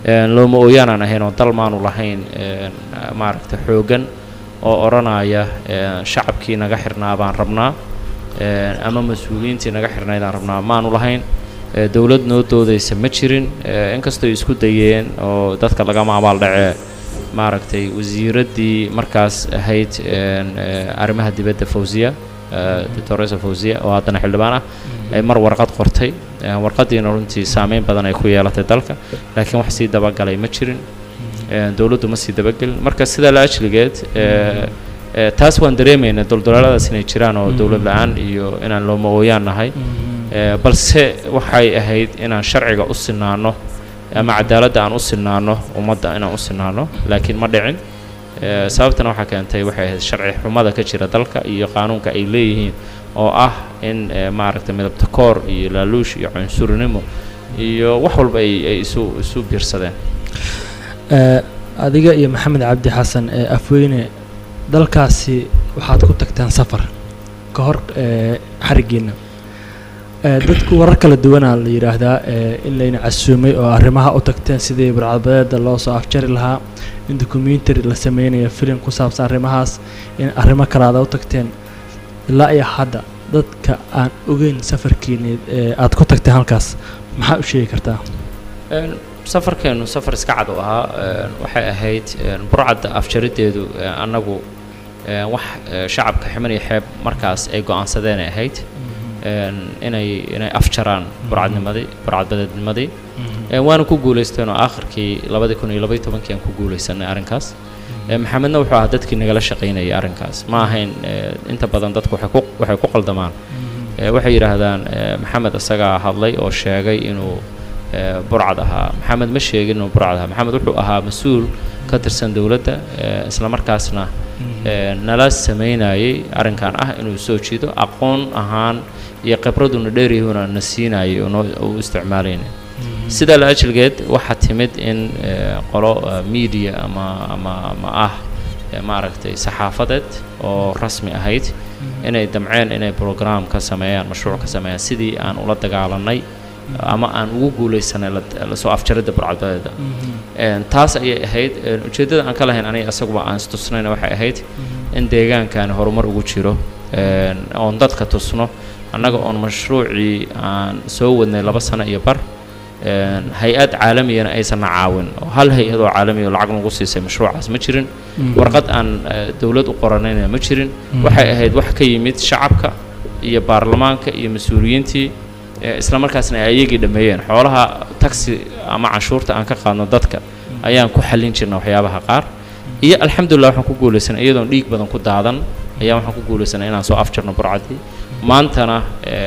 looma ooyaanaan ahayn oo dal maanu lahayn maaragta xooggan oo odhanaya shacabkii naga xirnaa baan rabnaa ama mas-uuliyiintii naga xirnaydaan rabnaa maanu lahayn dowlad noo doodaysa ma jirin inkastoo isku dayeen oo dadka lagama abaal dhacee maaragtay wasiiraddii markaas ahayd arrimaha dibadda fawziya doctoresa fawziya oo haddana xildhibaan ah ay mar warqad qortay warqaddiina runtii saameyn badan ay ku yeelatay dalka laakiin wax sii dabagalay ma jirin dowladdu ma sii dabagelin marka sidaa la ajligeed taas waan dareemaynaa doldolaaladaas inay jiraan oo dowlad la-aan iyo inaan looma ooyaan nahay balse waxay ahayd inaan sharciga u sinaano ama cadaaladda aan u sinaano ummadda inaan u sinaano laakiin ma dhicin sababtana waxaa keentay waxay ahayd sharci xumada ka jira dalka iyo qaanuunka ay leeyihiin oo ah in maaragtay midabta koor iyo laaluush iyo cunsurinimo iyo wax walba ay ay isu isu biirsadeen adiga iyo maxamed cabdi xasan ee afweyne dalkaasi waxaad ku tagteen safar ka hor xarigiina dadku warar kala duwanaa la yidhaahdaa in layna casuumay oo arrimaha u tagteen sidii burcadbadeeda loo soo afjari lahaa in documentary la sameynayo filim ku saabsan arrimahaas in arrimo kale aad u tagteen ilaa iyo hadda dadka aan ogeyn safarkiini aad ku tagteen halkaas maxaa u sheegi kartaa safarkeennu safar iska cad u ahaa waxay ahayd burcadda afjarideedu annagu wax shacabka ximan iyo xeeb markaas ay go-aansadeenay ahayd inay inay afjaraan burcadnimadii burcadbadeednimadii waana ku guulaysteen oo aakhirkii labadii kun iyo labaiy tobankii aan ku guulaysanay arrinkaas maxamedna wuxuu ahaa dadkii nagala shaqaynayay arrinkaas ma ahayn inta badan dadku waxay ku waxay ku qaldamaan waxay yidhaahdaan maxamed isagaa hadlay oo sheegay inuu burcad ahaa maxamed ma sheegin inuu burcad ahaa maxamed wuxuu ahaa mas-uul ka tirsan dowladda isla markaasna nala samaynayay arrinkan ah inuu soo jiido aqoon ahaan iyo khibraduna dheeryahuna na siinayay oo noo u isticmaalayna sidaa la ajligeed waxaa timid in qolo media ama ama ama ah maaragtay saxaafadeed oo rasmi ahayd inay damceen inay program ka sameeyaan mashruuc ka sameeyaan sidii aan ula dagaalanay ama aan ugu guulaysanay lasoo afjaridda burcadbadeeda taas ayay ahayd ujeeddada aan ka lahayn aniga isaguba aan istusnayna waxay ahayd in deegaankan horumar ugu jiro oon dadka tusno annaga oon mashruucii aan soo wadnay laba sano iyo bar hay-ad caalamiyana aysanna caawin oo hal hay-ad oo caalamiya oo lacag nagu siisay mashruucaas ma jirin warqad aan dowlad u qoranayna ma jirin waxay ahayd wax ka yimid shacabka iyo baarlamaanka iyo mas-uuliyiintii isla markaasna ay ayagii dhameeyeen xoolaha taxi ama canshuurta aan ka qaadno dadka ayaan ku xallin jirna waxyaabaha qaar iyo alxamdulillah waxaan ku guulaysanay iyadoon dhiig badan ku daadan ayaa waxaan ku guulaysanay inaan soo afjarno burcadii maantana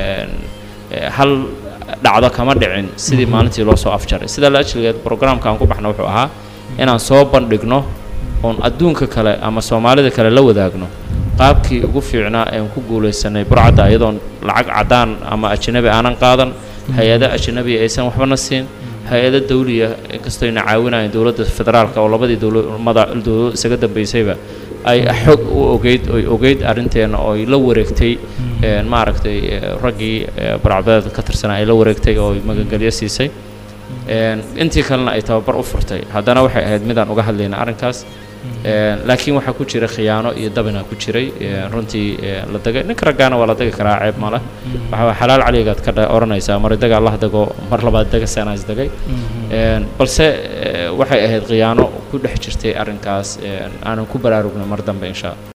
hal dhacdo kama dhicin sidii maalintii loo soo afjaray sidaa la ajligeed programka aan ku baxna wuxuu ahaa inaan soo bandhigno oon adduunka kale ama soomaalida kale la wadaagno qaabkii ugu fiicnaa ean ku guulaysanay burcadda iyadoon lacag caddaan ama ajanabi aanan qaadan hay-ado ajanabiya aysan waxbana siin hay-ado dawliya inkastooyna caawinayeen dowladda federaalka oo labadii dowlamada dowlado isaga dambaysayba ay xog u ogeyd oy ogeyd arrinteena oo ay la wareegtay maaragtay raggii burcadbadeed ka tirsanaa ay la wareegtay oo magangelyo siisay intii kalena ay tababar u furtay haddana waxay ahayd midaan uga hadlayna arrinkaas laakiin waxaa ku jira khiyaano iyo dabina ku jiray runtii la dagay ninka raggaana waa la dagi karaa ceeb male waxaa xalaal caligaad ka odhanaysaa mar idaga allah dago mar labaad daga sanaas dagay balse waxay ahayd khiyaano ku dhex jirtay arrinkaas aanan ku baraarugna mar dambe insha